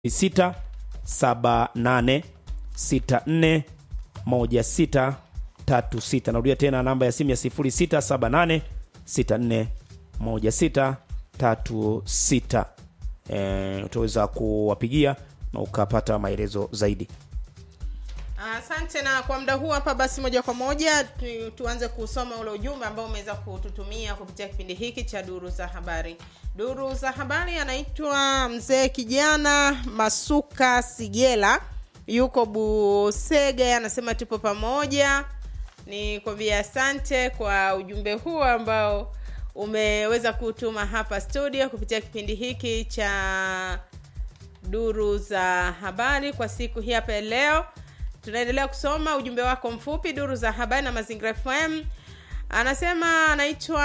sita saba nane sita nne moja sita tatu sita. Narudia tena namba ya simu ya sifuri sita saba nane sita nne moja sita tatu sita. E, utaweza kuwapigia na ukapata maelezo zaidi. Asante. Na kwa muda huu hapa, basi moja kwa moja tu, tuanze kusoma ule ujumbe ambao umeweza kututumia kupitia kipindi hiki cha duru za habari. Duru za habari anaitwa mzee kijana Masuka Sigela, yuko Busege, anasema tupo pamoja. Ni kwambia asante kwa ujumbe huu ambao umeweza kutuma hapa studio kupitia kipindi hiki cha duru za habari kwa siku hii hapa leo tunaendelea kusoma ujumbe wako mfupi duru za habari na mazingira fm anasema anaitwa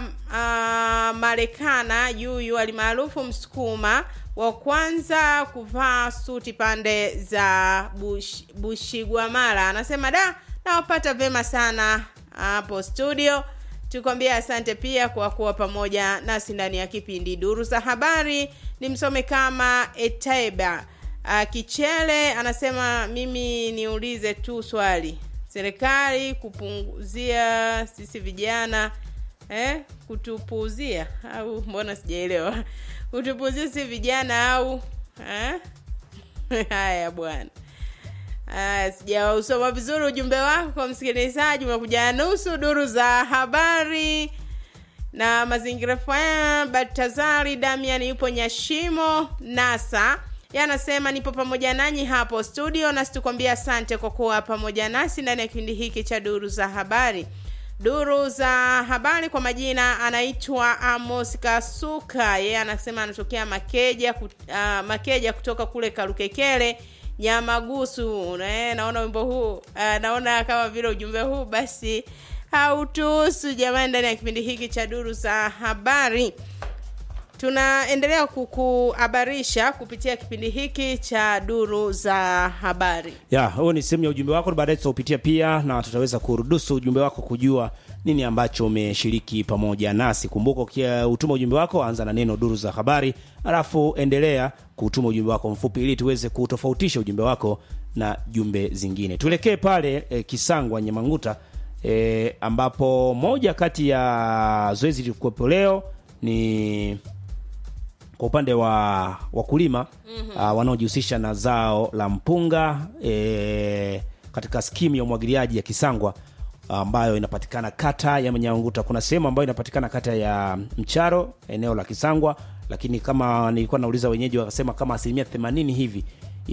uh, marekana yuyu alimaarufu msukuma wa kwanza kuvaa suti pande za bush, bushigwamara anasema da nawapata vyema sana hapo studio tukwambia asante pia kwa kuwa pamoja nasi ndani ya kipindi duru za habari ni msome kama etaiba Uh, Kichele anasema mimi niulize tu swali, serikali kupunguzia sisi vijana eh, kutupuuzia au mbona sijaelewa, kutupuuzia sisi vijana au eh? Haya bwana. Uh, sijausoma vizuri ujumbe wako kwa msikilizaji, umekuja nusu duru za habari na mazingira FM. Batazari Damian yupo Nyashimo Nasa yanasema nipo pamoja nanyi hapo studio, nasi tukwambia asante kwa kuwa pamoja nasi ndani ya kipindi hiki cha duru za habari. Duru za habari kwa majina anaitwa Amos Kasuka, yeye anasema anatokea Makeja, uh, Makeja kutoka kule Karukekele Nyamagusu. Na, naona wimbo huu uh, naona kama vile ujumbe huu basi hautuhusu jamani, ndani ya kipindi hiki cha duru za habari tunaendelea kukuhabarisha kupitia kipindi hiki cha duru za habari ya huo ni sehemu ya ujumbe wako baadaye tutaupitia pia na tutaweza kurudusu ujumbe wako kujua nini ambacho umeshiriki pamoja nasi kumbuka ukiutuma ujumbe wako anza na neno duru za habari alafu endelea kutuma ujumbe wako mfupi ili tuweze kutofautisha ujumbe wako na jumbe zingine tuelekee pale e, kisangwa nyemanguta e, ambapo moja kati ya zoezi lilikuwepo leo ni kwa upande wa wakulima mm-hmm. uh, wanaojihusisha na zao la mpunga e, katika skimu ya umwagiliaji ya Kisangwa ambayo inapatikana kata ya Mnyanguta. Kuna sehemu ambayo inapatikana kata ya Mcharo, eneo la Kisangwa, lakini kama nilikuwa nauliza wenyeji wakasema kama asilimia themanini hivi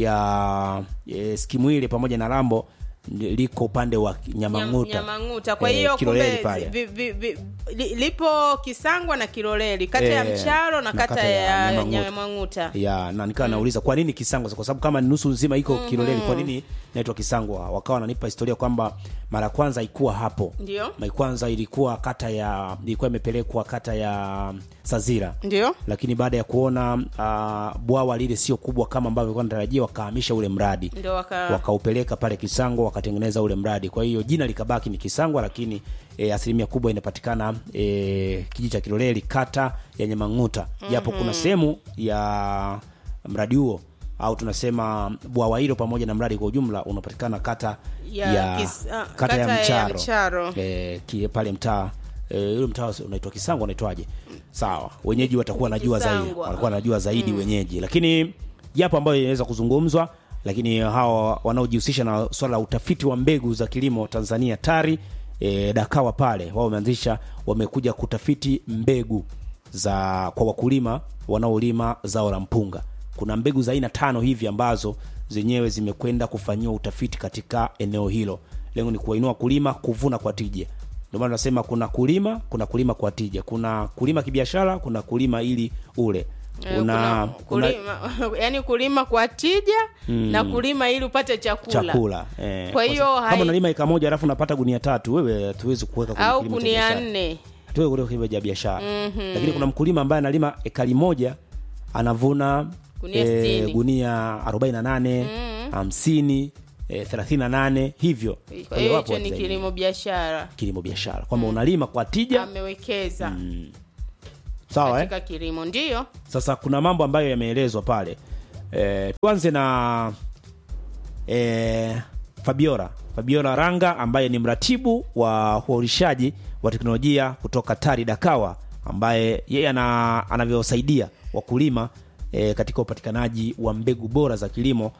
ya e, skimu ile pamoja na Rambo liko upande wa Nyamanguta, Nyamanguta. Kwa hiyo eh, kumbe pale vi, vi, vi, li, lipo Kisangwa na Kiloleli kata ya Eh, Mcharo na na kata, kata ya ya Nyamanguta. Nyamanguta. ya na nikawa nauliza kwa nini Kisangwa, kwa sababu kama nusu nzima iko mm-hmm. Kiloleli, kwa nini naitwa Kisangwa? Wakawa wananipa historia kwamba mara ya kwanza haikuwa hapo, Ndio. mara ya kwanza ilikuwa kata ya ilikuwa imepelekwa kata ya Sazira, Ndio. lakini baada ya kuona uh, bwawa lile sio kubwa kama ambavyo ilikuwa natarajia, wakahamisha ule mradi Ndio waka wakaupeleka pale Kisangwa wakatengeneza ule mradi. Kwa hiyo jina likabaki ni Kisangwa, lakini e, asilimia kubwa inapatikana e, kijiji cha Kiloleli kata ya Nyamang'uta, japo kuna sehemu ya mradi huo au tunasema bwawa hilo pamoja na mradi kwa ujumla unapatikana kata Ya ya, Kis- ah, kata, ya kata ya Mcharo, Mcharo. E, ki, pale mtaa e, ule mtaa unaitwa Kisangwa unaitwaje? Sawa, wenyeji watakuwa najua zaidi, Kisangwa. watakuwa najua zaidi wenyeji, lakini yapo ambayo inaweza kuzungumzwa lakini hawa wanaojihusisha na swala la utafiti wa mbegu za kilimo Tanzania TARI e, Dakawa pale wao wameanzisha wamekuja kutafiti mbegu za kwa wakulima wanaolima zao la mpunga. Kuna mbegu za aina tano hivi ambazo zenyewe zimekwenda kufanyiwa utafiti katika eneo hilo. Lengo ni kuwainua kulima kuvuna kwa tija. Ndio maana tunasema kuna kulima, kuna kulima kwa tija, kuna kulima kibiashara, kuna kulima ili ule Eh, kuna, kuna, kulima yani kulima kwa tija na kulima ili upate chakula, chakula eh, Kwa hiyo sababu- hai- kama unalima eka moja alafu unapata gunia tatu, wewe hatuwezi kuweka kwenye au kilimo cha kunia biashara. nne Hatuwezi kuweka kilimo cha biashara lakini kuna mkulima ambaye analima ekari moja anavuna Gunia eh, sitini. gunia 48 50 eh, 38 hivyo. kwa hiyo wapo hicho watu ni zaidi. kilimo biashara kilimo biashara kwamba unalima kwa tija amewekeza sawa eh? katika kilimo ndio Sasa kuna mambo ambayo yameelezwa pale e, tuanze na e, Fabiola Fabiola Ranga ambaye ni mratibu wa uharishaji wa teknolojia kutoka TARI Dakawa, ambaye yeye ana, anavyosaidia wakulima e, katika upatikanaji wa mbegu bora za kilimo,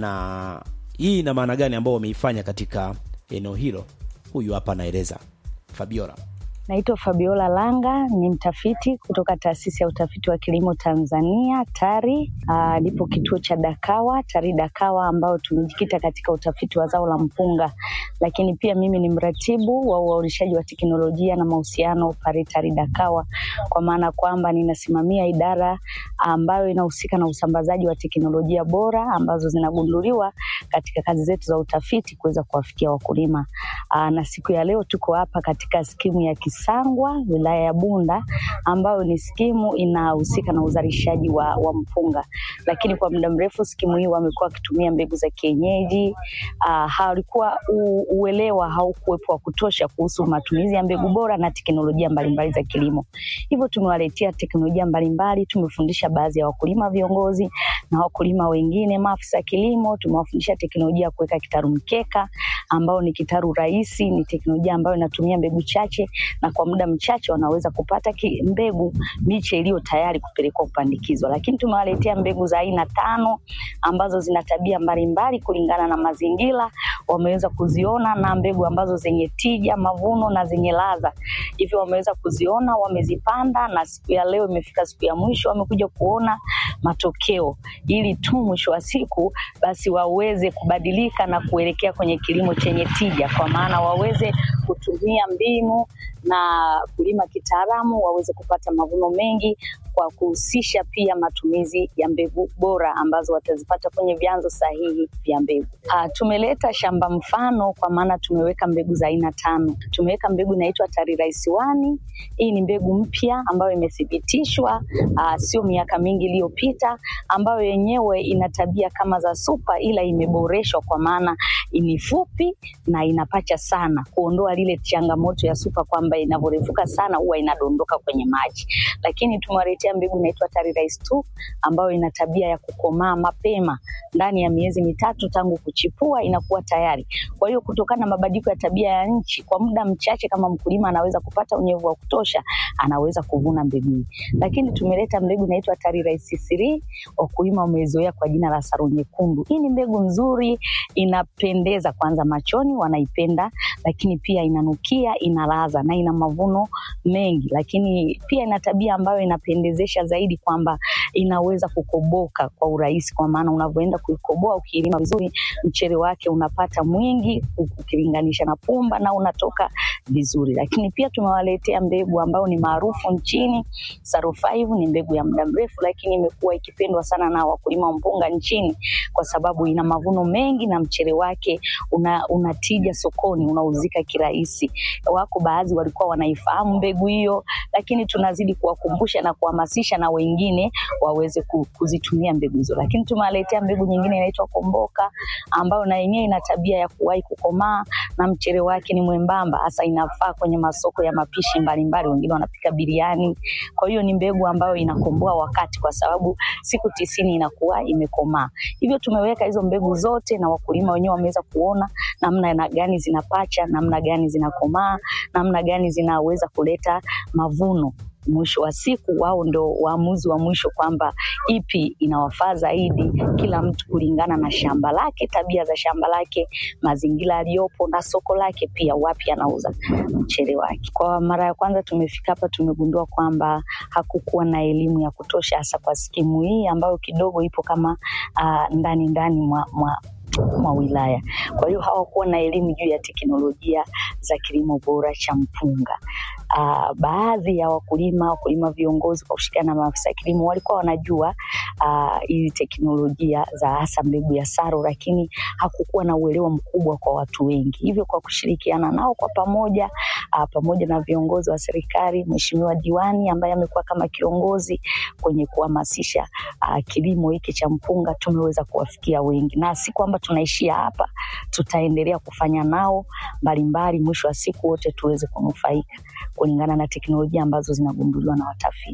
na hii ina maana gani ambao wameifanya katika eneo hilo? Huyu hapa anaeleza Fabiola. Naitwa Fabiola Langa, ni mtafiti kutoka taasisi ya utafiti wa kilimo Tanzania TARI. Aa, nipo kituo cha Dakawa TARI Dakawa, ambao tumejikita katika utafiti wa zao la mpunga, lakini pia mimi ni mratibu wa uaulishaji wa teknolojia na mahusiano pale TARI Dakawa, kwa maana kwamba ninasimamia idara ambayo inahusika na usambazaji wa teknolojia bora ambazo zinagunduliwa katika kazi zetu za utafiti kuweza kuwafikia wakulima. Aa, na siku ya leo tuko hapa katika skimu ya Kisangwa wilaya ya Bunda ambayo ni skimu inahusika na uzalishaji wa, wa mpunga, lakini kwa muda mrefu skimu hii wamekuwa wakitumia mbegu za kienyeji. Uh, halikuwa uelewa haukuwepo wa kutosha kuhusu matumizi ya mbegu bora na teknolojia mbalimbali za kilimo. Hivyo tumewaletea teknolojia mbalimbali, tumefundisha baadhi ya wakulima viongozi na wakulima wengine maafisa kilimo, tumewafundisha teknolojia ya kuweka kitaru mkeka ambao ni kitaru rahisi, ni teknolojia ambayo inatumia mbegu chache na kwa muda mchache wanaweza kupata ki, mbegu miche iliyo tayari kupelekwa kupandikizwa. Lakini tumewaletea mbegu za aina tano ambazo zina tabia mbalimbali kulingana na mazingira, wameweza kuziona na mbegu ambazo zenye tija, mavuno na zenye ladha, hivyo wameweza kuziona, wamezipanda, na siku ya leo imefika siku ya mwisho, wamekuja kuona matokeo, ili tu mwisho wa siku basi waweze kubadilika na kuelekea kwenye kilimo chenye tija, kwa maana waweze kutumia mbinu na kulima kitaalamu waweze kupata mavuno mengi kwa kuhusisha pia matumizi ya mbegu bora ambazo watazipata kwenye vyanzo sahihi vya mbegu. Ah, tumeleta shamba mfano kwa maana tumeweka mbegu za aina tano. Tumeweka mbegu inaitwa Tari Rais Wani. Hii ni mbegu mpya ambayo imethibitishwa ah, sio miaka mingi iliyopita, ambayo yenyewe ina tabia kama za supa, ila imeboreshwa kwa maana ni fupi na inapacha sana, kuondoa lile changamoto ya supa kwamba inavyorefuka sana huwa inadondoka kwenye maji, lakini tumewaletea mbegu inaitwa Tari Rais 2 ambayo ina tabia ya kukomaa mapema ndani ya miezi mitatu tangu kuchipua inakuwa tayari. Kwa hiyo kutokana na mabadiliko ya tabia ya nchi, kwa muda mchache, kama mkulima anaweza kupata unyevu wa kutosha, anaweza kuvuna mbegu hii. Lakini tumeleta mbegu inaitwa Tari Rais 3 wakulima wamezoea kwa jina la Saro Nyekundu. Hii ni mbegu nzuri, inapendeza kwanza machoni, wanaipenda, lakini pia inanukia, inalaza na ina mavuno mengi, lakini pia ina tabia ambayo inapendezesha zaidi kwamba inaweza kukoboka kwa urahisi, kwa maana unavyoenda kuikoboa ukiilima vizuri, mchere wake unapata mwingi ukilinganisha na pumba na unatoka vizuri. Lakini pia tumewaletea mbegu ambayo ni maarufu nchini, Saro 5 ni mbegu ya muda mrefu, lakini imekuwa ikipendwa sana na wakulima wa mpunga nchini kwa sababu ina mavuno mengi na mchere wake una, una tija sokoni, unauzika kirahisi. Wako baadhi walikuwa wanaifahamu mbegu hiyo, lakini tunazidi kuwakumbusha na kuhamasisha na wengine waweze kuzitumia mbegu hizo. Lakini tumewaletea mbegu nyingine inaitwa Komboka ambayo na yenyewe ina tabia ya kuwahi kukomaa na mchere wake ni mwembamba, hasa inafaa kwenye masoko ya mapishi mbalimbali, wengine wanapika biriani. Kwa hiyo ni mbegu ambayo inakomboa wakati, kwa sababu siku tisini inakuwa imekomaa. Hivyo tumeweka hizo mbegu zote, na wakulima wenyewe wameweza kuona namna gani zinapacha, namna gani zinakomaa, namna gani zinaweza kuleta mavuno mwisho wa siku wao ndo waamuzi wa mwisho kwamba ipi inawafaa zaidi, kila mtu kulingana na shamba lake, tabia za shamba lake, mazingira aliyopo na soko lake, pia wapi anauza mchele wake. Kwa mara ya kwanza tumefika hapa, tumegundua kwamba hakukuwa na elimu ya kutosha, hasa kwa skimu hii ambayo kidogo ipo kama uh, ndani ndani mwa, mwa mwa wilaya. Kwa hiyo hawakuwa na elimu juu ya teknolojia za kilimo bora cha mpunga. Uh, baadhi ya wakulima wakulima viongozi kwa kushirikiana na maafisa ya kilimo walikuwa wanajua hizi uh, teknolojia za hasa mbegu ya Saro, lakini hakukuwa na uelewa mkubwa kwa watu wengi. Hivyo kwa kushirikiana nao kwa pamoja uh, pamoja na viongozi wa serikali, Mheshimiwa Diwani ambaye amekuwa kama kiongozi kwenye kuhamasisha uh, kilimo hiki cha mpunga, tumeweza kuwafikia wengi, na si kwamba tunaishia hapa, tutaendelea kufanya nao mbalimbali, mwisho wa siku wote tuweze kunufaika kulingana na teknolojia ambazo zinagunduliwa na watafiti.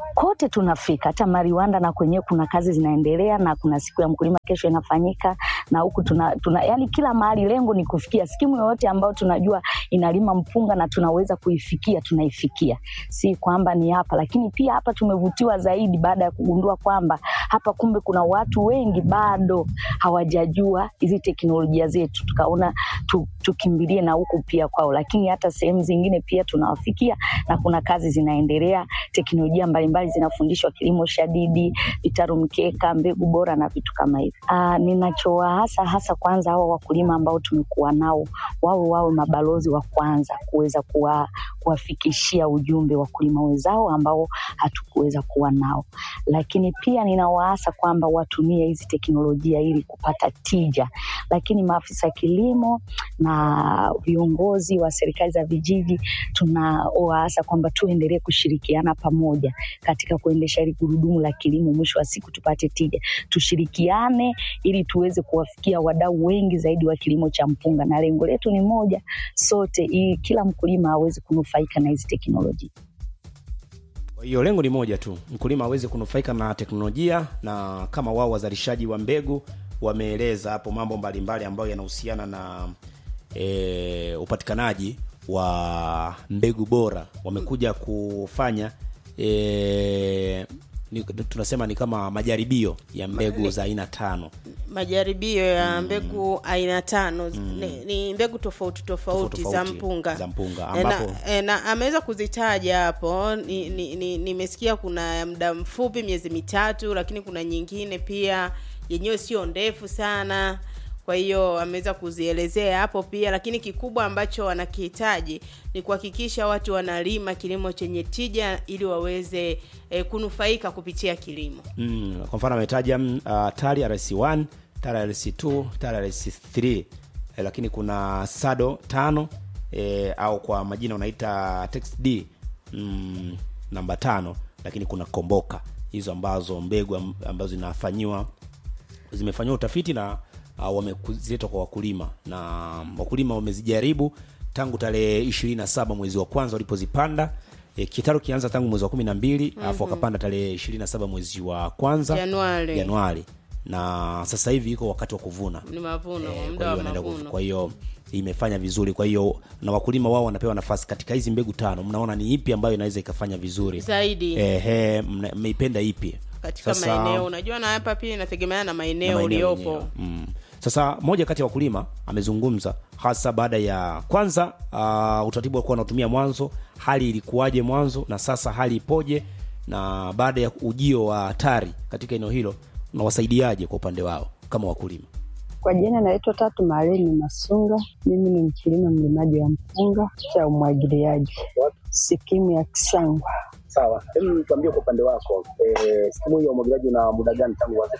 kote tunafika, hata Mariwanda na kwenyewe kuna kazi zinaendelea, na kuna siku ya mkulima kesho inafanyika, na huku tuna, tuna yani kila mahali, lengo ni kufikia skimu yoyote ambayo tunajua inalima mpunga na tunaweza kuifikia, tunaifikia, si kwamba ni hapa. Lakini pia hapa tumevutiwa zaidi baada ya kugundua kwamba hapa kumbe kuna watu wengi bado hawajajua hizi teknolojia zetu, tukaona tu, tukimbilie na huku pia kwao, lakini hata sehemu zingine pia tunawafikia na kuna kazi zinaendelea, teknolojia mbalimbali zinafundishwa, kilimo shadidi, vitaru mkeka, mbegu bora na vitu kama hivi. Ah, Ninachowaasa hasa kwanza hawa wakulima ambao tumekuwa nao, wao wawe mabalozi wa kwanza kuweza kuwa, kuwafikishia ujumbe wakulima wenzao ambao hatukuweza kuwa nao, lakini pia ninawaasa kwamba watumie hizi teknolojia ili kupata tija, lakini maafisa kilimo na viongozi wa serikali za vijiji tunawaasa kwamba tuendelee kushirikiana pamoja katika kuendesha hili gurudumu la kilimo, mwisho wa siku tupate tija. Tushirikiane ili tuweze kuwafikia wadau wengi zaidi wa kilimo cha mpunga, na lengo letu ni moja sote, ili kila mkulima aweze kunufaika na hizi teknolojia. Kwa hiyo lengo ni moja tu, mkulima aweze kunufaika na teknolojia, na kama wao wazalishaji wa mbegu wameeleza hapo mambo mbalimbali ambayo yanahusiana na e, upatikanaji wa mbegu bora, wamekuja kufanya e, ni, tunasema ni kama majaribio ya mbegu za aina tano majaribio ya mbegu aina tano ni, ni mbegu tofauti tofauti, Tofauti za mpunga za mpunga, E, na, ambapo- e, na ameweza kuzitaja hapo nimesikia ni, ni, nimesikia kuna ya muda mfupi miezi mitatu lakini kuna nyingine pia yenyewe sio ndefu sana kwa hiyo ameweza kuzielezea hapo pia lakini kikubwa ambacho wanakihitaji ni kuhakikisha watu wanalima kilimo chenye tija ili waweze e, kunufaika kupitia kilimo mm, kwa mfano ametaja mm, uh, tari RC1 tari RC2 tari RC3 eh, lakini kuna sado tano eh, au kwa majina unaita text d mm, namba tano lakini kuna komboka hizo ambazo mbegu am- ambazo zinafanyiwa zimefanyiwa utafiti na uh, wameziletwa kwa wakulima na wakulima wamezijaribu tangu tarehe ishirini na saba mwezi wa kwanza walipozipanda e, kitaru kianza tangu mwezi wa kumi na mbili alafu wakapanda tarehe ishirini na saba mwezi wa kwanza Januari. Januari na sasa hivi iko wakati wa kuvuna ni mavuno Eh, muda kwa wa hiyo wanaenda kuvu- mavuno kwa hiyo imefanya vizuri kwa hiyo na wakulima wao wanapewa nafasi katika hizi mbegu tano mnaona ni ipi ambayo inaweza ikafanya vizuri zaidi ehe mna- mmeipenda ipi katika Sasa- maeneo unajua na hapa pia inategemeana na maeneo na maeneo uliopo yenyewe. mm. sasa moja kati ya wakulima amezungumza hasa baada ya kwanza uh, utaratibu walikuwa wanatumia mwanzo hali ilikuwaje mwanzo na sasa hali ipoje na baada ya ujio wa hatari katika eneo hilo unawasaidiaje kwa upande wao kama wakulima Kwa jina naitwa Tatu Mareni Masunga. Mimi ni mkulima mlimaji wa mpunga cha umwagiliaji sikimu ya Kisangwa. Sawa, hebu tuambie kwa upande wako eh, skimu hii ya umwagiliaji una muda gani tangu uanze?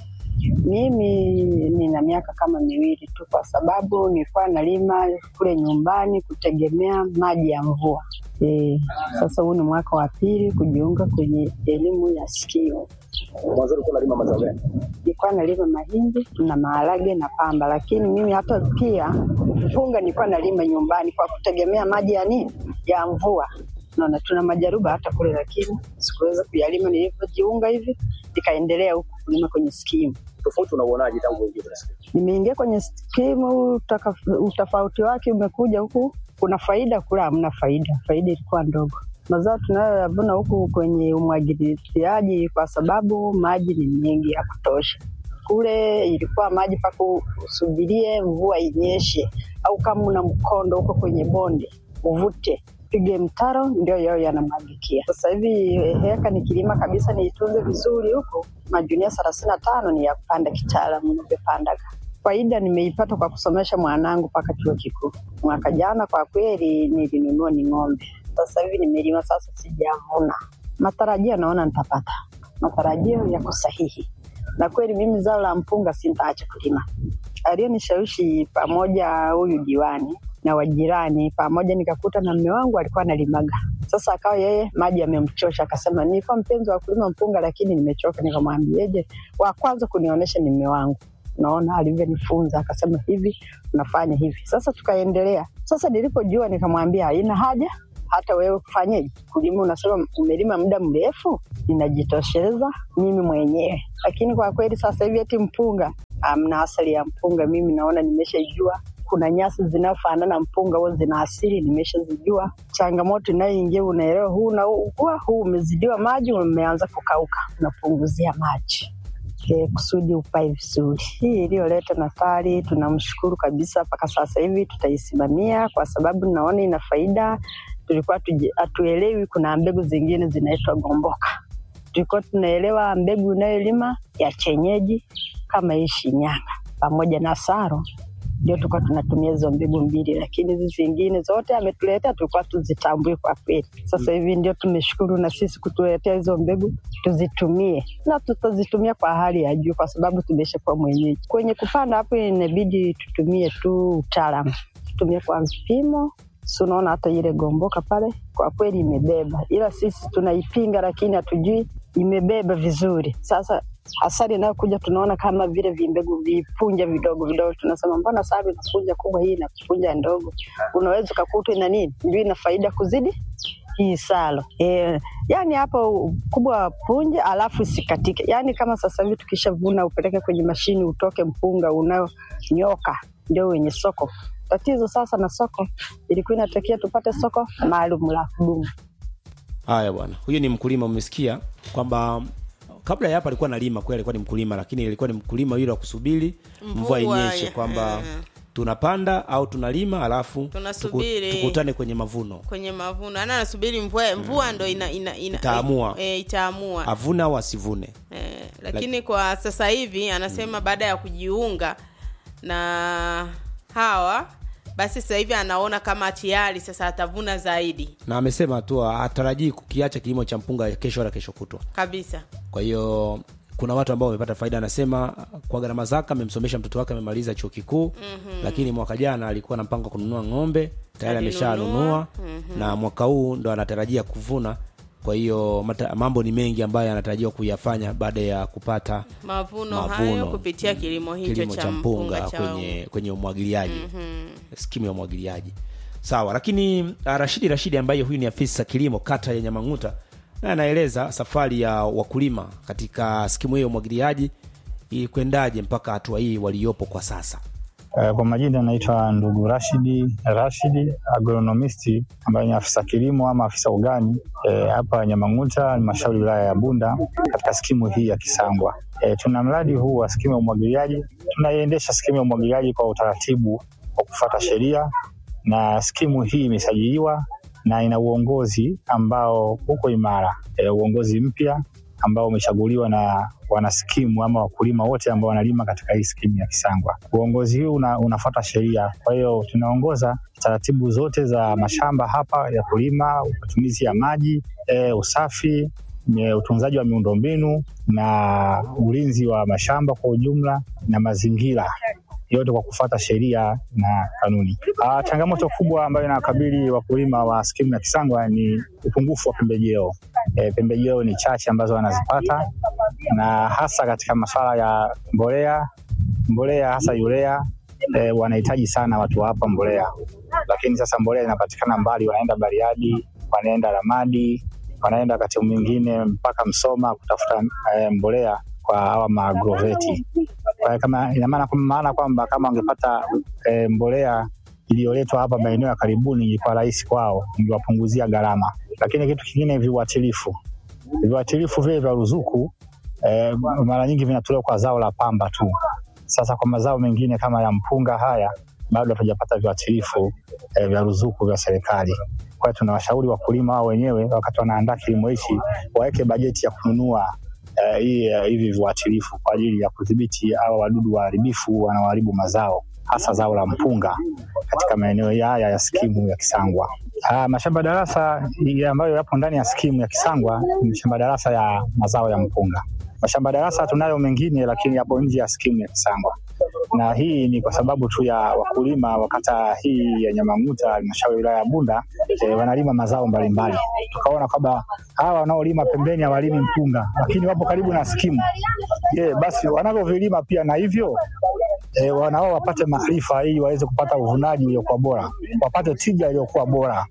Mimi nina miaka kama miwili tu, kwa sababu nilikuwa nalima kule nyumbani kutegemea maji ya mvua. E, sasa huu ni mwaka wa pili kujiunga kwenye elimu ya skimu. Mwanzo ulikuwa unalima mazao gani? nilikuwa nalima mahindi na maharage na pamba, lakini mimi hata pia mpunga nilikuwa nalima nyumbani kwa kutegemea maji ya nini ya mvua. Naona tuna majaruba hata kule, lakini sikuweza kuyalima. Nilivyojiunga hivi nikaendelea huku kulima kwenye skimu. Tofauti unauonaje tangu uingie kwenye skimu? Nimeingia kwenye skimu, utaka- utofauti wake umekuja huku, kuna faida, kule hamna faida. Faida ilikuwa ndogo. Mazao tunayoyavuna huku kwenye umwagiliaji, kwa sababu maji ni mengi ya kutosha. Kule ilikuwa maji mpaka usubirie mvua inyeshe, au kama una mkondo huko kwenye bonde uvute pige mtaro, ndio yao yanamwagikia. Sasa hivi heka nikilima kabisa niitunze vizuri huku, majunia thelathini na tano ni ya kupanda kitaalamu navyopandaga. Faida nimeipata kwa kusomesha mwanangu mpaka chuo kikuu. Mwaka jana kwa kweli nilinunua ni ng'ombe, sasa hivi nimelima, sasa sijavuna. Matarajio naona nitapata, matarajio yako sahihi, na kweli mimi zao la mpunga sintaacha kulima. Aliyonishawishi pamoja huyu diwani na wajirani pamoja, nikakuta na mme wangu alikuwa analimaga. Sasa akawa yeye maji yamemchosha, akasema nilikuwa mpenzi wa kulima mpunga, lakini nimechoka. Nikamwambieje, wa kwanza kunionyesha ni mme wangu naona alivyonifunza akasema hivi unafanya hivi. Sasa tukaendelea. Sasa nilipojua nikamwambia haina haja hata wewe kufanyeje kulima, unasema umelima muda mrefu, ninajitosheleza mimi mwenyewe. Lakini kwa kweli sasa hivi eti mpunga, amna asali ya mpunga, mimi naona nimeshajua kuna nyasi zinafanana mpunga huo zina asili, nimeshazijua. Changamoto inayoingia unaelewa, huu unaugua, huu umezidiwa maji, umeanza kukauka, unapunguzia maji e, kusudi upae vizuri. Hii iliyoleta Natali tunamshukuru kabisa, mpaka sasa hivi tutaisimamia kwa sababu naona ina faida. Tulikuwa hatuelewi kuna mbegu zingine zinaitwa gomboka, tulikuwa tunaelewa mbegu unayolima ya chenyeji kama hii Shinyanga pamoja na Saro ndio tulikuwa tunatumia hizo mbegu mbili, lakini hizi zingine zote ametuletea tulikuwa tuzitambui kwa kweli. Sasa hivi ndio tumeshukuru na sisi kutuletea hizo mbegu tuzitumie, na tutazitumia kwa hali ya juu, kwa sababu tumeshakuwa mwenyeji. Kwenye kupanda hapo, inabidi tutumie tu utaalamu, tutumie kwa vipimo. Si unaona hata ile gomboka pale, kwa kweli imebeba, ila sisi tunaipinga, lakini hatujui imebeba vizuri. Sasa asali inayokuja tunaona kama vile vimbegu vipunja vidogo vidogo, tunasema mbona sabi inapunja kubwa, hii inapunja ndogo. Unaweza ukakuta ina nini, ndio ina faida kuzidi hii salo e, yani hapo kubwa punje alafu isikatike. Yani kama sasa hivi tukishavuna upeleke kwenye mashini utoke mpunga unayonyoka, ndio wenye soko. Tatizo sasa na soko, ilikuwa inatakia tupate soko maalum la kudumu. Haya bwana, huyu ni mkulima, umesikia kwamba kabla ya hapa alikuwa analima kweli, alikuwa ni mkulima, lakini ilikuwa ni mkulima yule wa kusubiri mvua inyeshe, kwamba tunapanda au tunalima alafu Tunasubiri. tuku- tukutane kwenye mavuno, kwenye mavuno ana anasubiri mvua mvua ndo ina, ina, ina, Itaamua. e, itaamua avune au asivune. Eh, lakini kwa sasa hivi anasema baada ya kujiunga na hawa basi sasa hivi anaona kama tayari sasa atavuna zaidi Na amesema tu hatarajii kukiacha kilimo cha mpunga kesho wala kesho kutwa. kabisa Kwa hiyo kuna watu ambao wamepata faida. Anasema kwa gharama zake amemsomesha mtoto wake, amemaliza chuo kikuu mm-hmm. lakini mwaka jana alikuwa na mpango wa kununua ng'ombe tayari Alinunua. ameshanunua mm-hmm. na mwaka huu ndo anatarajia kuvuna. Kwa hiyo mata- mambo ni mengi ambayo anatarajiwa kuyafanya baada ya kupata mavuno, Mavuno. hayo kupitia kilimo hicho kilimo cha mpunga cha kwenye kwenye umwagiliaji mm-hmm. skimu ya umwagiliaji sawa. Lakini uh, Rashidi Rashidi ambaye huyu ni afisa kilimo kata ya Nyamang'uta na anaeleza safari ya wakulima katika skimu hiyo ya umwagiliaji ilikwendaje mpaka hatua hii waliopo kwa sasa. Eh, Kwa majina naitwa ndugu Rashidi Rashidi, agronomisti ambaye ni afisa kilimo ama afisa ugani eh, hapa Nyamang'uta, halmashauri wilaya ya Bunda, katika skimu hii ya Kisangwa. Eh, tuna mradi huu wa skimu ya umwagiliaji. Tunaiendesha skimu ya umwagiliaji kwa utaratibu wa kufuata sheria, na skimu hii imesajiliwa na ina uongozi ambao uko imara, eh, uongozi mpya ambao umechaguliwa na wanaskimu ama wakulima wote ambao wanalima katika hii skimu ya Kisangwa. Uongozi huu una, unafuata sheria, kwa hiyo tunaongoza taratibu zote za mashamba hapa ya kulima, matumizi ya maji, e, usafi, e, utunzaji wa miundombinu na ulinzi wa mashamba kwa ujumla na mazingira yote kwa kufuata sheria na kanuni. Ah, changamoto kubwa ambayo inawakabili wakulima wa skimu ya Kisangwa ni upungufu wa pembejeo. E, pembejeo ni chache ambazo wanazipata na hasa katika masuala ya mbolea, mbolea hasa urea e, wanahitaji sana watu wa hapa mbolea, lakini sasa mbolea inapatikana mbali, wanaenda Bariadi, wanaenda Ramadi, wanaenda wakati mwingine mpaka Msoma kutafuta e, mbolea kwa hawa maagroveti. Kwa hiyo kama ina maana maana kwamba kama wangepata e, mbolea iliyoletwa hapa maeneo ya karibuni ilikuwa rahisi kwao, ingewapunguzia gharama. Lakini kitu kingine, viuatilifu, viuatilifu vile vya ruzuku eh, mara nyingi vinatolewa kwa zao la pamba tu. Sasa kwa mazao mengine kama ya mpunga haya bado hatujapata viuatilifu eh, vya ruzuku vya serikali. Kwa hiyo tunawashauri wakulima wao wenyewe wakati wanaandaa kilimo hichi waweke bajeti ya kununua eh, hii, eh, hivi viuatilifu kwa ajili ya kudhibiti hawa wadudu waharibifu wanaoharibu mazao hasa zao la mpunga katika maeneo haya ya skimu ya Kisangwa. Ah, mashamba darasa ya ambayo yapo ndani ya skimu ya Kisangwa ni mashamba darasa ya mazao ya mpunga. Mashamba darasa tunayo mengine, lakini yapo nje ya skimu ya Kisangwa, na hii ni kwa sababu tu ya wakulima wa kata hii ya Nyamang'uta, halmashauri ya wilaya ya Bunda, eh, wanalima mazao mbalimbali. Tukaona kwamba hawa wanaolima pembeni hawalimi mpunga, lakini wapo karibu na skimu. Je, basi wanavyovilima pia na hivyo e, wanao wapate maarifa ili waweze kupata uvunaji uliokuwa bora, wapate tija iliyokuwa bora.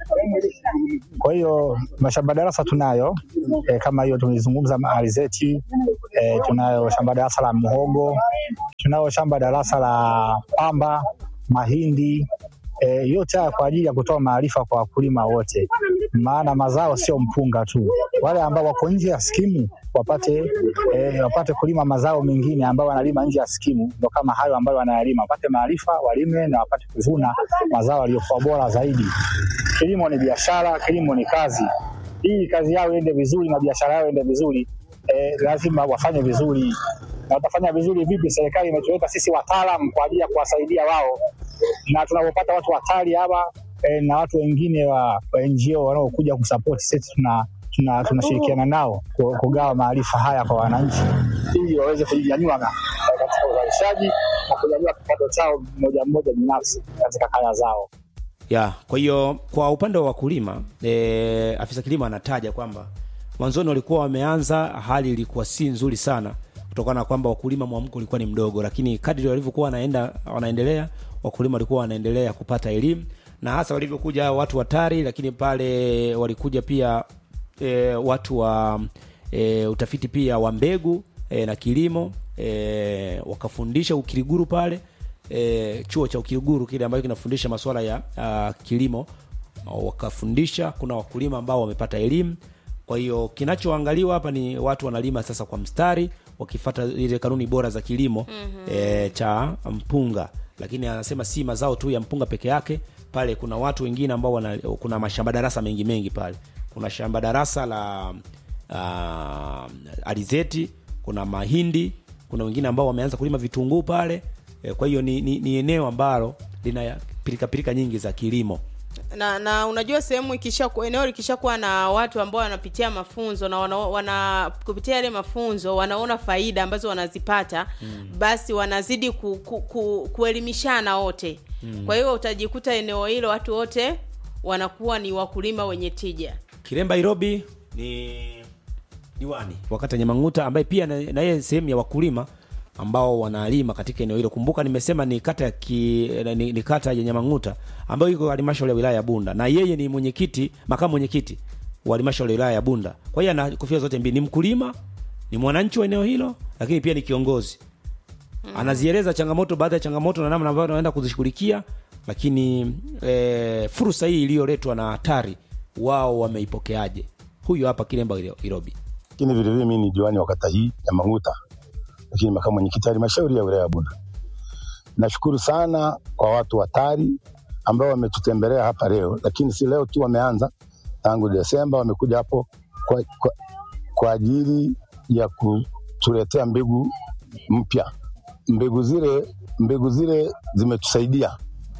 Kwa hiyo mashamba darasa tunayo e, kama hiyo tumezungumza alizeti e, tunayo shamba darasa la mhogo, tunayo shamba darasa la pamba, mahindi e, yote haya kwa ajili ya kutoa maarifa kwa wakulima wote, maana mazao sio mpunga tu. Wale ambao wako nje ya skimu wapate e, wapate kulima mazao mengine ambayo wanalima nje ya skimu, ndo kama hayo ambayo wanayalima, wapate maarifa, walime na wapate kuvuna mazao yaliyokuwa bora zaidi. Kilimo ni biashara, kilimo ni kazi. Ili kazi yao iende vizuri na biashara yao iende vizuri, eh, lazima wafanye vizuri. Na watafanya vizuri vipi? Serikali imetuleta sisi wataalam kwa ajili ya kuwasaidia wao, na tunapopata watu hatari hapa eh, na watu wengine wa, wa NGO wanaokuja kusapoti sisi tuna tuna- tunashirikiana nao ku- kugawa maarifa haya kwa wananchi ili waweze kujinyanyua na- katika uzalishaji na kunyanyua kipato chao mmoja mmoja binafsi katika kaya zao. ya kwa hiyo kwa upande wa wakulima e, afisa kilimo anataja kwamba mwanzoni walikuwa wameanza hali ilikuwa si nzuri sana kutokana na kwamba wakulima mwamko ulikuwa ni mdogo lakini kadri walivyokuwa wanaenda wanaendelea wakulima walikuwa wanaendelea kupata elimu na hasa walivyokuja watu hatari lakini pale walikuja pia e, watu wa e, utafiti pia wa mbegu e, na kilimo e, wakafundisha ukiriguru pale e, chuo cha ukiriguru kile ambacho kinafundisha masuala ya uh, kilimo wakafundisha kuna wakulima ambao wamepata elimu kwa hiyo kinachoangaliwa hapa ni watu wanalima sasa kwa mstari wakifata ile kanuni bora za kilimo mm-hmm. e, cha mpunga lakini anasema si mazao tu ya mpunga peke yake pale kuna watu wengine ambao wana, kuna mashamba darasa mengi mengi pale kuna shamba darasa la uh, alizeti kuna mahindi kuna wengine ambao wameanza kulima vitunguu pale e, kwa hiyo ni, ni, ni eneo ambalo lina pirikapirika nyingi za kilimo na na unajua sehemu ikisha eneo likishakuwa na watu ambao wanapitia mafunzo na wana, wana kupitia yale mafunzo wanaona faida ambazo wanazipata mm. basi wanazidi ku, ku, ku, kuelimishana wote mm. kwa hiyo utajikuta eneo hilo watu wote wanakuwa ni wakulima wenye tija kiremba irobi ni diwani wakati nyamang'uta ambaye pia na na yeye sehemu ya wakulima ambao wanalima katika eneo hilo kumbuka nimesema ni kata ya ki, ni, ni kata ya nyamang'uta ambayo iko halmashauri ya wilaya ya bunda na yeye ni mwenyekiti makamu mwenyekiti wa halmashauri ya wilaya ya bunda kwa hiyo ana kofia zote mbili ni mkulima ni mwananchi wa eneo hilo lakini pia ni kiongozi anazieleza changamoto baadhi ya changamoto na namna ambayo anaenda kuzishughulikia lakini e, fursa hii iliyoletwa na hatari wao wameipokeaje huyu hapa kilemba Iro- irobi lakini vilevile mimi ni diwani wa kata hii ya Manguta, lakini makamu mwenyekiti wa halmashauri ya wilaya ya Bunda. Nashukuru sana kwa watu hatari ambao wametutembelea hapa leo, lakini si leo tu, wameanza tangu Desemba, wamekuja hapo kwa, kwa, kwa ajili ya kutuletea mbegu mpya. Mbegu zile mbegu zile zimetusaidia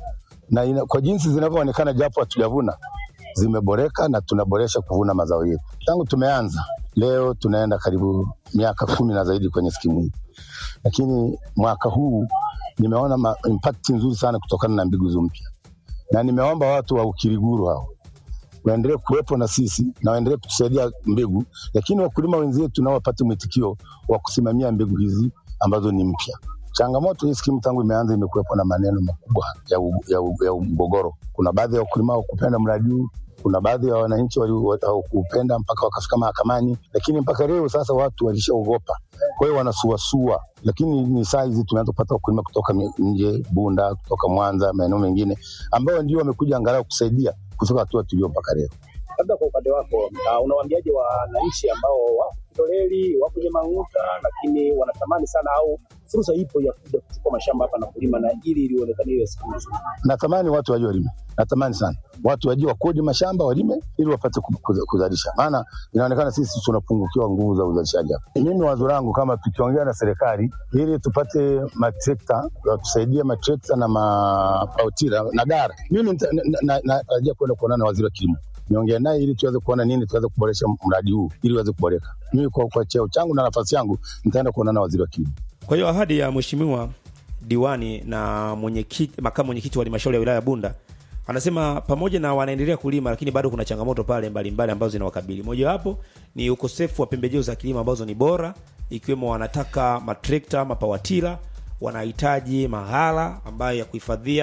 na ina, kwa jinsi zinavyoonekana, japo hatujavuna zimeboreka na tunaboresha kuvuna mazao yetu tangu tumeanza. Leo tunaenda karibu miaka kumi na zaidi kwenye skimu hii, lakini mwaka huu nimeona ma- impact nzuri sana kutokana na mbegu mpya, na nimeomba watu wa Ukiriguru hao waendelee kuwepo na sisi na waendelee kutusaidia mbegu, lakini wakulima wenzetu nao wapate mwitikio wa kusimamia mbegu hizi ambazo ni mpya. Changamoto hii skimu tangu imeanza imekuwepo na maneno makubwa ya, u, ya, u, ya mgogoro. Kuna baadhi ya wakulima hawakupenda mradi huu, kuna baadhi ya wananchi wali- hawakupenda mpaka wakafika mahakamani, lakini mpaka leo sasa watu walishaogopa, kwa hiyo wanasuasua. Lakini ni saa hizi tumeanza kupata wakulima kutoka mi- nje, Bunda, kutoka Mwanza, maeneo mengine ambao ndio wamekuja angalau kusaidia kufika hatua tulio mpaka leo. Labda kwa upande wako, uh, unawaambiaje wananchi ambao wako Kitoleli, wako Nyamang'uta, lakini wanatamani sana au fursa ipo ya kuja kuchukua mashamba hapa na kulima na ili ilionekane iwe siku nzuri? natamani watu wajue walime, natamani sana watu wajue wakodi mashamba walime ili wapate ku- ku- kuzalisha, maana inaonekana sisi tunapungukiwa nguvu za uzalishaji hapa. Mimi wazo langu kama tukiongea na serikali ili tupate matrekta watusaidie matrekta na mapautira na gara, mimi nita- na- na- na- natarajia kwenda kuonana na waziri wa kilimo niongee naye ili tuweze kuona nini tuweze kuboresha mradi huu ili uweze kuboreka. Mimi kwa, kwa cheo changu na nafasi yangu nitaenda kuonana na waziri wa kilimo. kwa hiyo ahadi ya mheshimiwa diwani na mwenyekiti makamu mwenyekiti wa halmashauri ya wilaya ya bunda anasema pamoja na wanaendelea kulima lakini bado kuna changamoto pale mbalimbali ambazo zinawakabili mojawapo ni ukosefu wa pembejeo za kilimo ambazo ni bora ikiwemo wanataka matrekta mapawatila wanahitaji mahala ambayo ya kuhifadhia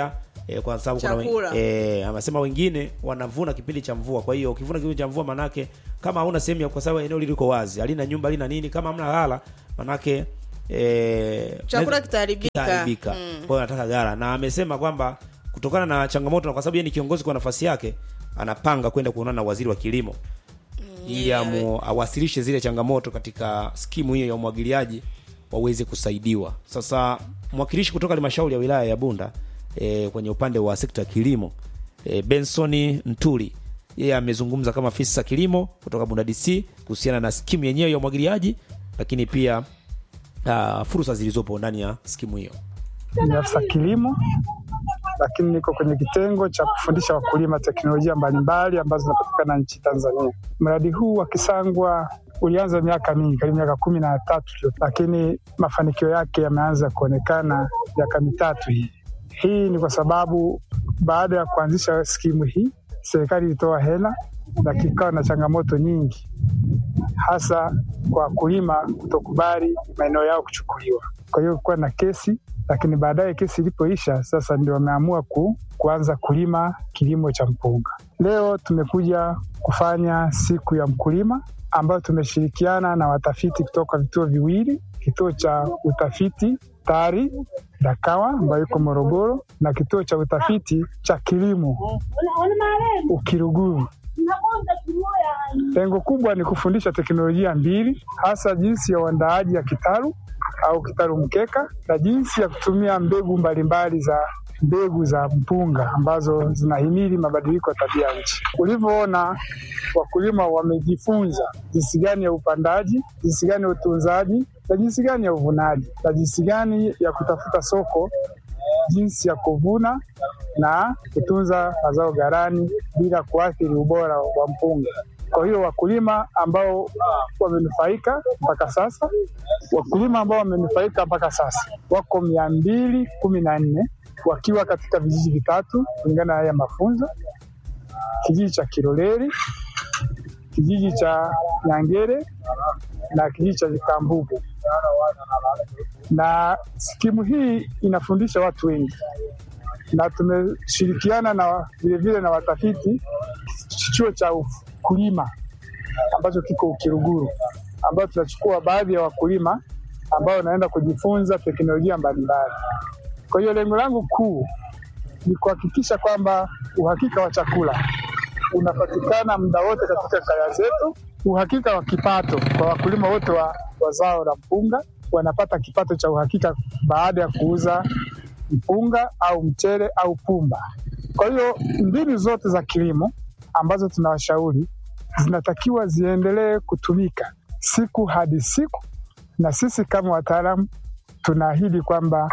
e, kwa sababu kuna wen- Chakula. e, amesema wengine wanavuna kipindi cha mvua. Kwa hiyo ukivuna kipindi cha mvua, manake kama hauna sehemu ya, kwa sababu eneo liko wazi, halina nyumba, halina nini, kama hamna ghala, manake e, Chakula naweza- kitaharibika. kitaharibika. Mm. Kwa hiyo anataka ghala, na amesema kwamba kutokana na changamoto na kwa sababu yeye ni kiongozi kwa nafasi yake, anapanga kwenda kuonana na waziri wa kilimo ili yeah. amu- awasilishe zile changamoto katika skimu hiyo ya umwagiliaji waweze kusaidiwa. Sasa mwakilishi kutoka halmashauri ya wilaya ya Bunda e, kwenye upande wa sekta ya kilimo e, Benson Ntuli yeye amezungumza kama afisa kilimo kutoka Bunda DC kuhusiana na skimu yenyewe ya umwagiliaji, lakini pia uh, fursa zilizopo ndani ya skimu hiyo. ni afisa kilimo, lakini niko kwenye kitengo cha kufundisha wakulima teknolojia mbalimbali ambazo zinapatikana nchi Tanzania. Mradi huu wa Kisangwa ulianza miaka mingi, karibu miaka kumi na tatu iliyopita, lakini mafanikio yake yameanza kuonekana miaka mitatu hii. Hii ni kwa sababu baada ya kuanzisha skimu hii, serikali ilitoa hela, lakini ikawa na changamoto nyingi, hasa kwa wakulima kutokubali maeneo yao kuchukuliwa. Kwa hiyo kuwa na kesi, lakini baadaye kesi ilipoisha, sasa ndio wameamua ku, kuanza kulima kilimo cha mpunga. Leo tumekuja kufanya siku ya mkulima ambayo tumeshirikiana na watafiti kutoka vituo viwili, kituo cha utafiti TARI Dakawa ambayo iko Morogoro na kituo cha utafiti cha kilimo Ukiruguru. Lengo kubwa ni kufundisha teknolojia mbili, hasa jinsi ya uandaaji ya kitalu au kitalu mkeka na jinsi ya kutumia mbegu mbalimbali za mbegu za mpunga ambazo zinahimili mabadiliko ya tabia ya nchi. Ulivyoona wakulima wamejifunza jinsi gani ya upandaji, jinsi gani ya utunzaji na jinsi gani ya uvunaji na jinsi gani ya kutafuta soko, jinsi ya kuvuna na kutunza mazao ghalani bila kuathiri ubora wa mpunga. Kwa hiyo wakulima ambao wamenufaika mpaka sasa, wakulima ambao wamenufaika mpaka sasa wako mia mbili kumi na nne wakiwa katika vijiji vitatu kulingana na haya mafunzo: kijiji cha Kiloleli, kijiji cha Nyangere na kijiji cha Vikambugu. Na skimu hii inafundisha watu wengi, na tumeshirikiana na vilevile na watafiti chuo cha ukulima ambacho kiko Ukiruguru, ambayo tunachukua baadhi ya wakulima ambao wanaenda kujifunza teknolojia mbalimbali. Kwa hiyo lengo langu kuu ni kuhakikisha kwamba uhakika wa chakula unapatikana muda wote katika kaya zetu, uhakika wa kipato kwa wakulima wote wa, wa zao la mpunga, wanapata kipato cha uhakika baada ya kuuza mpunga au mchele au pumba. Kwa hiyo mbinu zote za kilimo ambazo tunawashauri zinatakiwa ziendelee kutumika siku hadi siku, na sisi kama wataalamu tunaahidi kwamba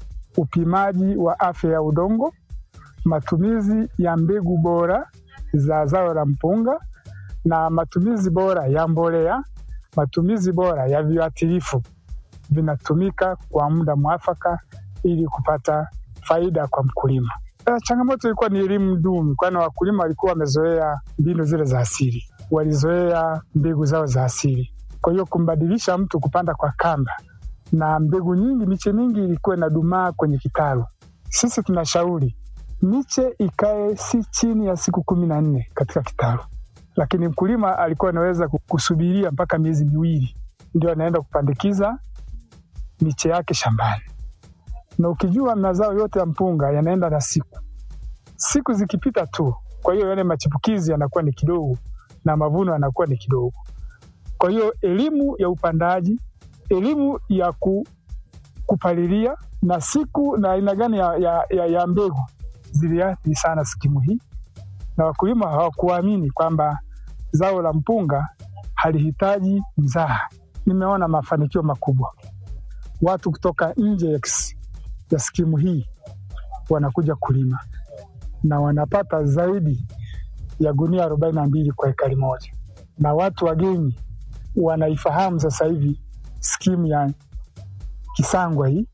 upimaji wa afya ya udongo, matumizi ya mbegu bora za zao la mpunga na matumizi bora ya mbolea, matumizi bora ya viuatilifu vinatumika kwa muda mwafaka ili kupata faida kwa mkulima. Eh, Changamoto ilikuwa ni elimu duni, kwani wakulima walikuwa wamezoea mbinu zile za asili, walizoea mbegu zao za asili. Kwa hiyo kumbadilisha mtu kupanda kwa kamba na mbegu nyingi, miche mingi ilikuwa inadumaa kwenye kitalu. Sisi tunashauri miche ikae si chini ya siku kumi na nne katika kitalu, lakini mkulima alikuwa anaweza kusubiria mpaka miezi miwili ndio anaenda kupandikiza miche yake shambani. Na ukijua mazao yote ya mpunga yanaenda na siku, siku zikipita tu, kwa hiyo yale machipukizi yanakuwa ni kidogo na mavuno yanakuwa ni kidogo. Kwa hiyo elimu ya upandaji, elimu ya ku, kupalilia na siku na aina gani ya, ya, ya, ya mbegu ziliathiri sana skimu hii, na wakulima hawakuamini kwamba zao la mpunga halihitaji mzaha. Nimeona mafanikio makubwa, watu kutoka nje ya, kis- ya skimu hii wanakuja kulima na wanapata zaidi ya gunia arobaini na mbili kwa ekari moja, na watu wageni wanaifahamu sasa hivi skimu ya Kisangwa hii,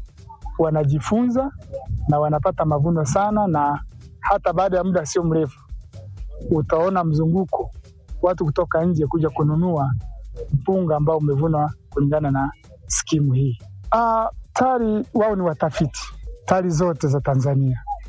wanajifunza na wanapata mavuno sana, na hata baada ya muda sio mrefu utaona mzunguko watu kutoka nje kuja kununua mpunga ambao umevunwa kulingana na skimu hii. Ah, TARI wao ni watafiti TARI zote za Tanzania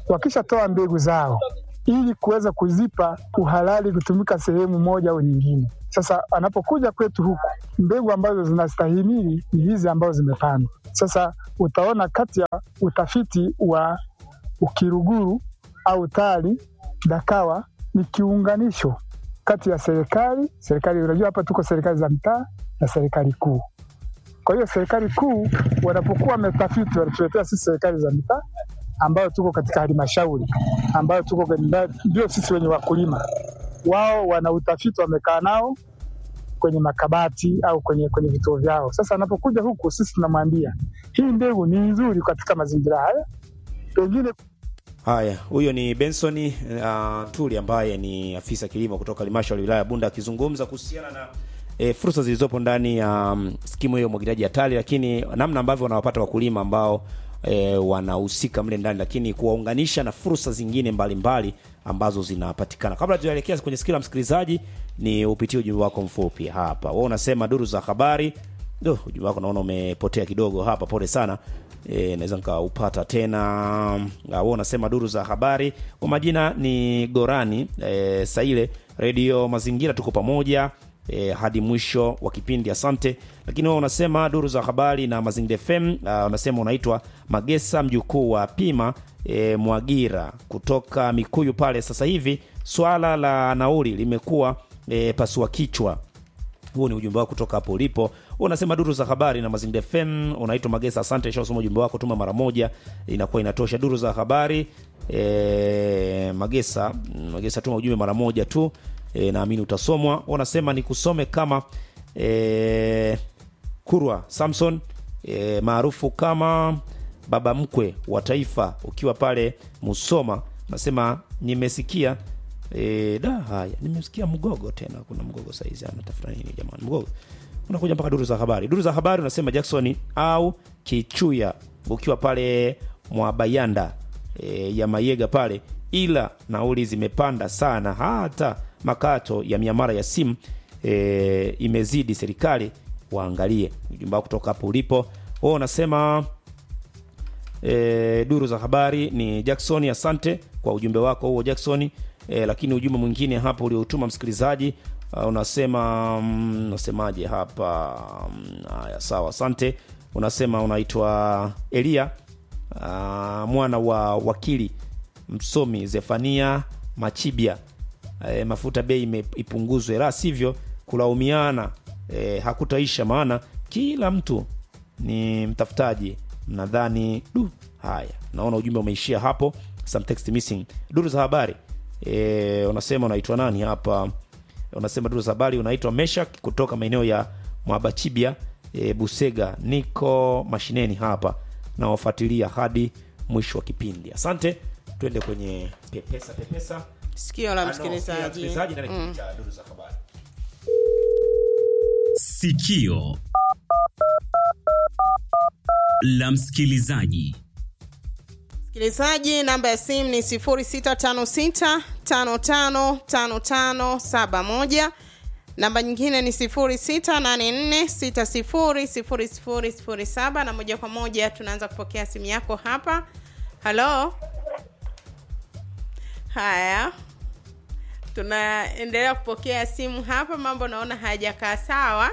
wakishatoa mbegu zao ili kuweza kuzipa uhalali kutumika sehemu moja au nyingine. Sasa anapokuja kwetu huku, mbegu ambazo zinastahimili ni hizi ambazo zimepandwa. Sasa utaona kati ya utafiti wa Ukiruguru au TARI DAKAWA ni kiunganisho kati ya serikali serikali, unajua hapa tuko serikali za mtaa na serikali kuu. Kwa hiyo serikali kuu wanapokuwa wametafiti, wanatuletea sisi serikali za mitaa ambayo tuko katika halmashauri ambayo tuko kwenye- ndio sisi wenye wakulima. Wao wana utafiti, wamekaa nao kwenye makabati au kwenye kwenye vituo vyao. Sasa anapokuja huku, sisi tunamwambia hii mbegu ni nzuri katika mazingira haya, pengine Haya, huyo ni Benson uh, Tuli ambaye ni afisa kilimo kutoka halmashauri ya wilaya ya Bunda akizungumza kuhusiana na e, fursa zilizopo ndani ya um, skimu hiyo ya umwagiliaji hatari, lakini namna ambavyo wanawapata wakulima ambao e, wanahusika mle ndani, lakini kuwaunganisha na fursa zingine mbalimbali mbali ambazo zinapatikana. Kabla tujaelekea kwenye sikio la msikilizaji, ni upitie ujumbe wako mfupi hapa. Wewe unasema duru za habari. Do, ujumbe wako naona umepotea kidogo hapa, pole sana. E, naweza nikaupata tena. Ah, Wewe unasema duru za habari. Kwa majina ni Gorani e, Saile Radio Mazingira, tuko pamoja e, hadi mwisho wa kipindi, asante. Lakini wewe unasema duru za habari na Mazingira FM. Uh, unasema unaitwa Magesa mjukuu wa Pima e, Mwagira kutoka Mikuyu pale. Sasa hivi swala la nauli limekuwa e, pasua kichwa huo ni ujumbe wako kutoka hapo ulipo. Wewe unasema duru za habari na Mazingira FM. Unaitwa Magesa, asante. Shasoma ujumbe wako, tuma mara moja, inakuwa inatosha. Duru za habari e, Magesa, Magesa, tuma ujumbe mara moja tu e, naamini utasomwa. Wewe unasema nikusome kama e, Kurwa Samson e, maarufu kama baba mkwe wa taifa, ukiwa pale Musoma, nasema nimesikia e, da haya, nimesikia mgogo tena. Kuna mgogo saizi anatafuta nini jamani? Mgogo unakuja mpaka duru za habari. Duru za habari unasema Jackson au Kichuya, ukiwa pale Mwabayanda e, ya Mayega pale, ila nauli zimepanda sana, hata makato ya miamara ya simu e, imezidi. Serikali waangalie. Ujumbe wako kutoka hapo ulipo. Wewe unasema e, duru za habari ni Jackson. Asante kwa ujumbe wako huo Jackson. E, lakini ujumbe mwingine hapa ulioutuma msikilizaji uh, unasema mm, unasemaje hapa? Mm, Haya, sawa, asante. Unasema unaitwa Elia uh, mwana wa wakili msomi Zefania Machibia. E, mafuta bei ime- ipunguzwe, la sivyo kulaumiana e, hakutaisha, maana kila mtu ni mtafutaji. Mnadhani du, haya, naona ujumbe umeishia hapo. Some text missing. Duru za habari e, unasema unaitwa nani hapa? Unasema duru za habari unaitwa Meshak kutoka maeneo ya Mwabachibia e, Busega. Niko mashineni hapa nawafuatilia hadi mwisho wa kipindi. Asante, twende kwenye pepesa pepesa sikio la Ah, no, sikio la msikilizaji msikilizaji ndani ya Mm. kipindi cha duru za habari. Sikio la msikilizaji. msikilizaji namba ya simu ni 0656555571 namba nyingine ni 0684600007 na moja kwa moja tunaanza kupokea simu yako hapa halo haya tunaendelea kupokea simu hapa mambo naona hayajakaa sawa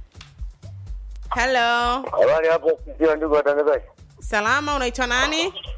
halo Habari hapo studio, ndugu watangazaji. salama unaitwa nani